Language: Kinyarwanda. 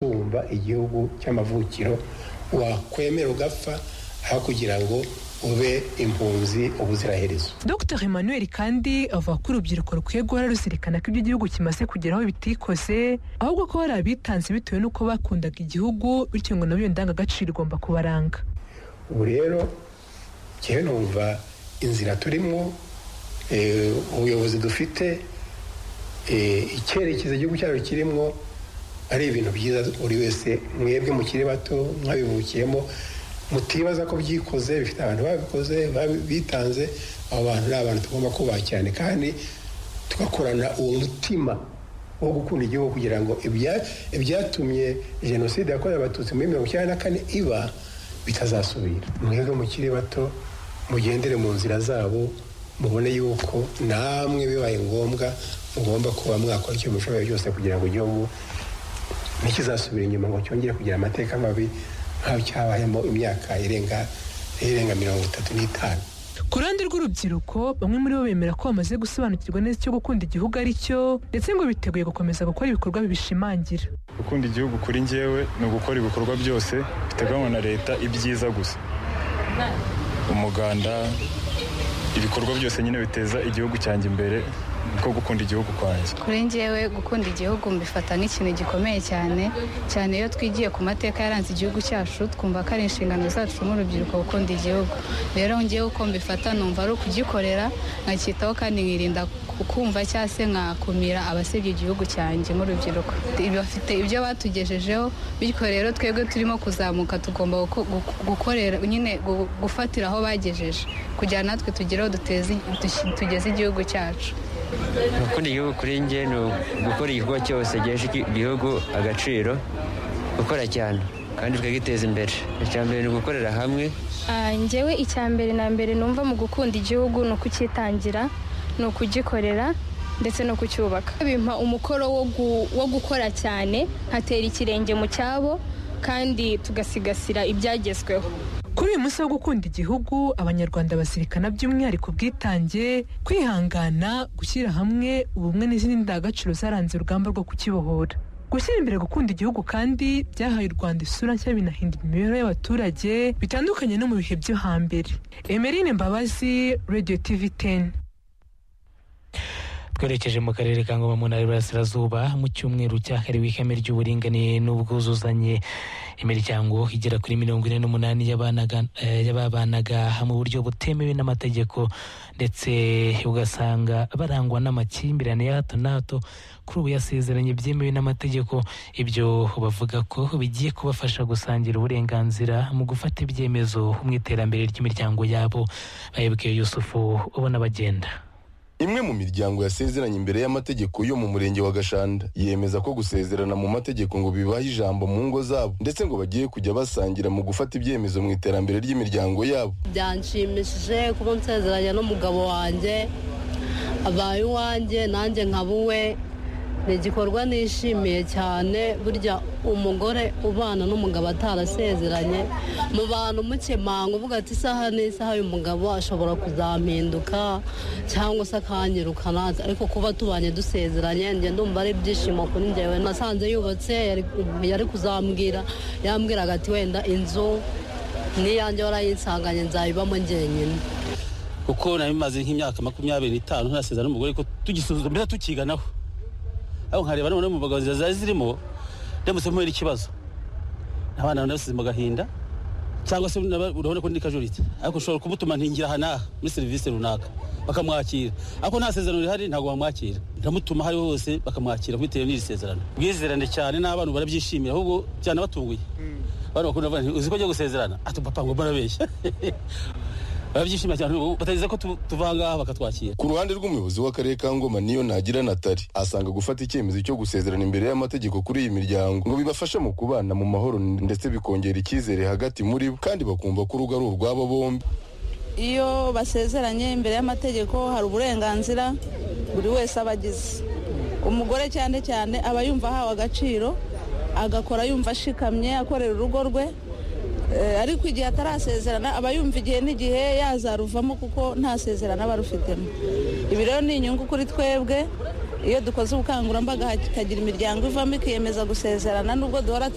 kumva igihugu cy'amavukiro wakwemera ugapfa aho kugira ngo ube impunzi ubuziraherezo dr emmanuel kandi avuga ko urubyiruko rukwiye guhora ruzirikana ko ibyo igihugu kimaze kugeraho bitikoze ahubwo ko hari abitanze bitewe n'uko bakundaga igihugu bityo ngo nabo iyo ndangagaciro igomba kubaranga ubu rero ngewe numva inzira turimo ubuyobozi dufite icyerekezo igihugu cyacu kirimo ari ibintu byiza buri wese mwebwe mukiri bato mwabivukiyemo mutibaza ko byikoze bifite abantu babikoze bitanze abo bantu ni abantu tugomba kubaha cyane kandi tugakorana uwo mutima wo gukunda igihugu kugira ngo ibyatumye jenoside yakorewe abatutsi muri mirongo icyenda na kane iba bitazasubira mwebwe mukiri bato mugendere mu nzira zabo mubone yuko namwe bibaye ngombwa mugomba kuba mwakora icyo mushoboye byose kugira ngo igihugu ntikizasubire inyuma ngo cyongere kugira amateka mabi nkaho cyabayemo imyaka irenga irenga mirongo itatu n'itanu ku ruhande rw'urubyiruko bamwe muri bo bemera ko bamaze gusobanukirwa neza icyo gukunda igihugu ari cyo ndetse ngo biteguye gukomeza gukora ibikorwa bibishimangira gukunda igihugu kuri ngewe ni ugukora ibikorwa byose biteganywa na leta ibyiza gusa umuganda ibikorwa byose nyine biteza igihugu cyanjye imbere ko gukunda igihugu kwanjye kuri ngewe gukunda igihugu mbifata nk'ikintu gikomeye cyane cyane iyo twigiye ku mateka yaranze igihugu cyacu twumva ko ari inshingano zacu nk'urubyiruko gukunda igihugu rero ngewe uko mbifata numva ari ukugikorera nkacyitaho kandi nkirinda kumva cyangwa se nkakumira abasebya igihugu cyanjye nk'urubyiruko bafite ibyo batugejejeho bityo rero twebwe turimo kuzamuka tugomba gukorera nyine gufatira aho bagejeje kugira natwe tugire aho tugeze igihugu cyacu gukunda igihugu kuri njye ni ugukora igikorwa cyose gihesha igihugu agaciro gukora cyane kandi tukagiteza imbere icya mbere ni ugukorera hamwe ngewe icya mbere na mbere numva mu gukunda igihugu ni ukucyitangira ni ukugikorera ndetse no kucyubaka bimpa umukoro wo gukora cyane nkatera ikirenge mu cyabo kandi tugasigasira ibyagezweho kuri uyu munsi wo gukunda igihugu abanyarwanda bazirikana by'umwihariko ubwitange kwihangana gushyira hamwe ubumwe n'izindi ndangagaciro zaranze urugamba rwo kukibohora gushyira imbere gukunda igihugu kandi byahaye u rwanda isura nshya binahindura imibereho y'abaturage bitandukanye no mu bihe byo hambere emerine mbabazi radiyo tivi teni twerekeje mu karere ka ngoma mu ntara y'uburasirazuba mu cyumweru cyahariwe ihame ry'uburinganire n'ubwuzuzanye imiryango igera kuri mirongo ine n'umunani yababanaga mu buryo butemewe n'amategeko ndetse ugasanga barangwa n'amakimbirane ya hato na hato kuri ubu yasezeranye byemewe n'amategeko ibyo bavuga ko bigiye kubafasha gusangira uburenganzira mu gufata ibyemezo mu iterambere ry'imiryango yabo bayoboke yusufu ubona bagenda imwe mu miryango yasezeranye imbere y'amategeko yo mu murenge wa gashanda yemeza ko gusezerana mu mategeko ngo bibaha ijambo mu ngo zabo ndetse ngo bagiye kujya basangira mu gufata ibyemezo mu iterambere ry'imiryango yabo byanshimishije kuba nsezeranye n'umugabo wanjye abaye uwanjye nanjye nkaba uwe ni igikorwa nishimiye cyane burya umugore ubana n'umugabo atarasezeranye mu bantu mukemanga uvuga ati isaha n'isaha y'umugabo ashobora kuzampinduka cyangwa se akanyirukana ariko kuba tubanye dusezeranye njye ndumva ari ibyishimo kuri ngewe nasanze yubatse yari kuzambwira yambwiraga ati wenda inzu n'iyanjye warayinsanganye nzayibamo njyenyine kuko nabimaze nk'imyaka makumyabiri n'itanu ntasezerano n'umugore ko tugisuzuma mbese tukiganaho aho nkareba noneho mu bagabo zari zirimo ndamutse muhera ikibazo abana nabasize mu gahinda cyangwa se urabona ko ndi kajuritse ariko ushobora kumutuma ntingira aha n'aha muri serivisi runaka bakamwakira ariko nta sezerano rihari ntabwo bamwakira ndamutuma aho ari ho hose bakamwakira bitewe n'iri sezerano ubwizerane cyane n'abana barabyishimira ahubwo byanabatunguye abana bakunda bavuga uzi ko njya gusezerana ati papa ngo mbarabeshya barabyishimira cyane batageza ko tuva ngaha bakatwakira ku ruhande rw'umuyobozi w'akarere ka ngoma niyo ntagira natari asanga gufata icyemezo cyo gusezerana imbere y'amategeko kuri iyi miryango ngo bibafashe mu kubana mu mahoro ndetse bikongera icyizere hagati muri bo kandi bakumva ko urugo ari urwabo bombi iyo basezeranye imbere y'amategeko hari uburenganzira buri wese aba agize umugore cyane cyane aba yumva ahawe agaciro agakora yumva ashikamye akorera urugo rwe ariko igihe atarasezerana aba yumva igihe n'igihe yazaruvamo kuko nta sezerano aba arufitemo ibi rero ni inyungu kuri twebwe iyo dukoze ubukangurambaga hakagira imiryango ivamo ikiyemeza gusezerana nubwo duhora